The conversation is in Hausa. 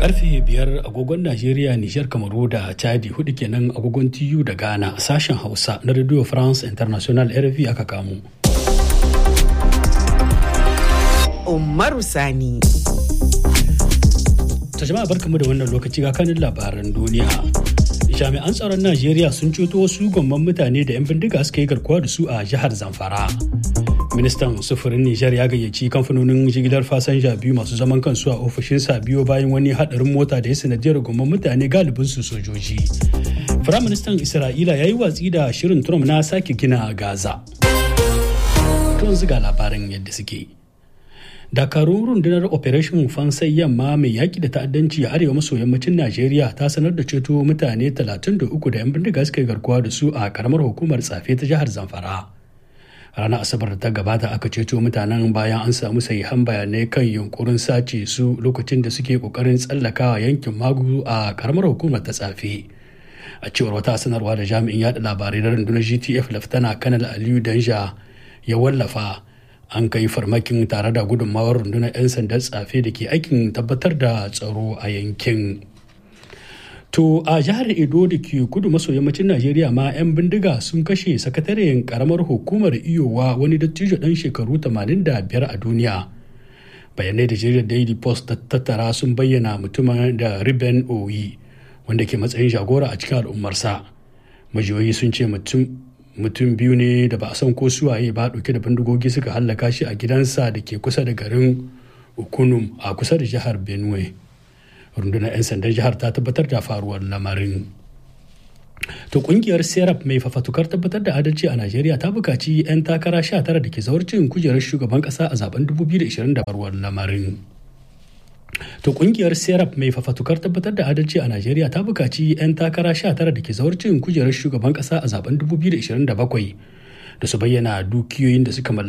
karfe biyar agogon Najeriya, Nijar, Kamaru da Chadi hudu kenan agogon TU da Ghana sashen Hausa na Radio France International RFI aka kamo. Umaru Sani. Ta jama'a barkamu da wannan lokaci ga kanin labaran duniya. Jami'an tsaron Najeriya sun ceto wasu gwamman mutane da 'yan bindiga suka yi garkuwa da su a jihar Zamfara. ministan sufurin nijar ya gayyaci kamfanonin jigilar fasanja biyu masu zaman kansu a ofishinsa biyo bayan wani hadarin mota da ya sanadiyar gomman mutane galibin su sojoji firaministan isra'ila ya yi watsi da shirin trump na sake gina gaza tun ziga labaran yadda suke dakarun rundunar operation fansai yamma mai yaki da ta'addanci a arewa maso yammacin najeriya ta sanar da ceto mutane 33 da 'yan bindiga suka yi garkuwa da su a karamar hukumar tsafe ta jihar zamfara ranar asabar da ta gabata aka ceto mutanen bayan an samu sahihan bayanai kan yunkurin sace su lokacin da suke kokarin tsallakawa yankin magu a karamar hukumar ta tsafe a cewar wata sanarwa da jami'in yada labarai na rundunar gtf laftana kanal aliyu danja ya wallafa an kai farmakin tare da gudunmawar rundunar 'yan sandan tsafe da ke aikin tabbatar da tsaro a yankin To a jihar Edo da ke kudu maso yammacin Najeriya ma 'yan bindiga sun kashe sakataren karamar hukumar iyowa wani dattijo ɗan shekaru 85 a duniya. Bayanai da jaridar Daily Post ta tattara sun bayyana mutumin da Riben Oyi wanda ke matsayin jagora a cikin al'ummarsa. Majiyoyi sun ce mutum biyu ne da ba a san ko suwaye ba ɗauke da bindigogi suka hallaka shi a gidansa da ke kusa da garin Ukunum a kusa da jihar Benue. rundunar 'yan sandan jihar ta tabbatar da faruwar lamarin to kungiyar serap mai fafatukar tabbatar da adalci a najeriya ta bukaci 'yan takara 19 da ke zawarcin kujerar shugaban kasa a zaben 2020 da faruwar lamarin to kungiyar serap mai fafatukar tabbatar da adalci a najeriya ta bukaci 'yan takara 19 da ke zawarcin kujerar shugaban kasa a zaben 2027 da su bayyana dukiyoyin da suka mallaka